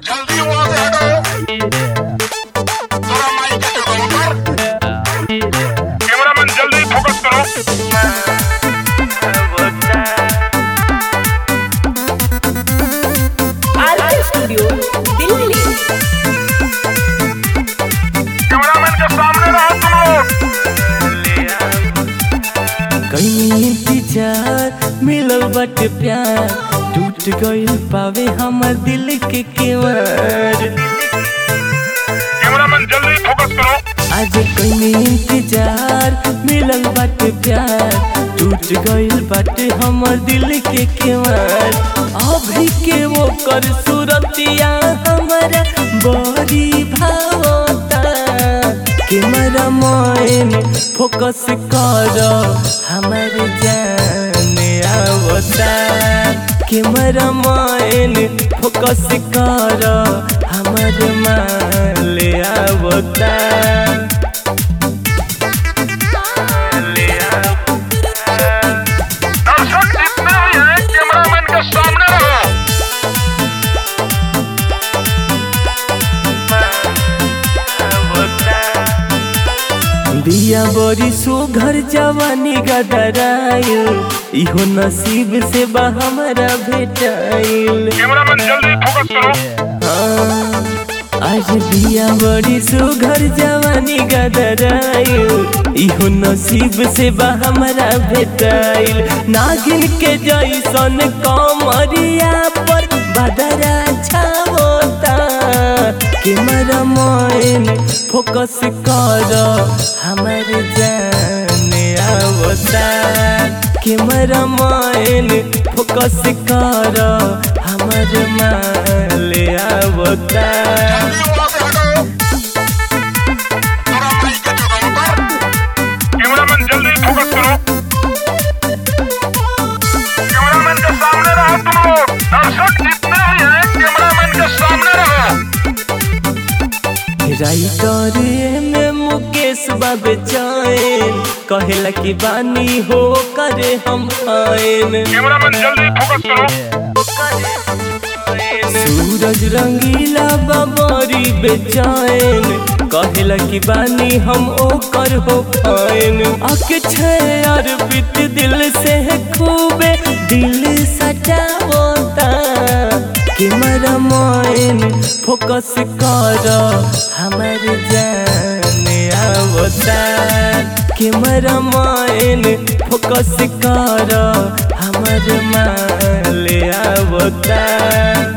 जल्दी वहां से हटो थोड़ा माइक के जगह पर कैमरामैन जल्दी फोकस करो आरके स्टूडियो दिल्ली कैमरामैन के सामने रहो तुम लोग कहीं इंतजार मिलल बट प्यार टूट गइल पावे हमर दिल के केवार कैमरामैन जल्दी फोकस करो आज कहीं इंतजार मिलल बट प्यार टूट गइल बाटे हमर दिल के केवार अभी के वो कर सूरतिया हमारा बड़ी भावता कैमरा मैन फोकस कर हमर जान आवता कैमरा मैन फोकस कर हमर माल आवता दर्शक जितने भी हैं कैमरामैन के सामने रहो दिया बड़ी सुघर जवानी गदराइल इहो नसीब से बा हमारा भेटाइल कैमरामैन जल्दी फोकस करो हाँ, आज दिया बड़ी सुघर जवानी गदराइल इहो नसीब से बा हमारा भेटाइल नागिन के जैसन कमरिया पर बदरा छावता कैमरा मैन फोकस कर हमर जान आवता कैमरा मैन फोकस कर हमर माल आवता जल्दी वहां से हटो थोड़ा माइक के जगह पर कैमरामैन जल्दी फोकस करो कैमरामैन के सामने रहो तुम लोग दर्शक जितने भी हैं कैमरामैन के सामने रहो राइटर में मुकेश बाबे चैन कहेला कि बानी हो करे हम आयन कैमरामैन जल्दी फोकस करो सूरज रंगीला बाबरी बेचैन कहेला कि बानी हम ओकर हो पायन अक्षय अर्पित दिल से है खूबे दिल सजावता कैमरा मैन फोकस कर हमर जान आवता कैमरा मैन फोकस कर हमर माल आवता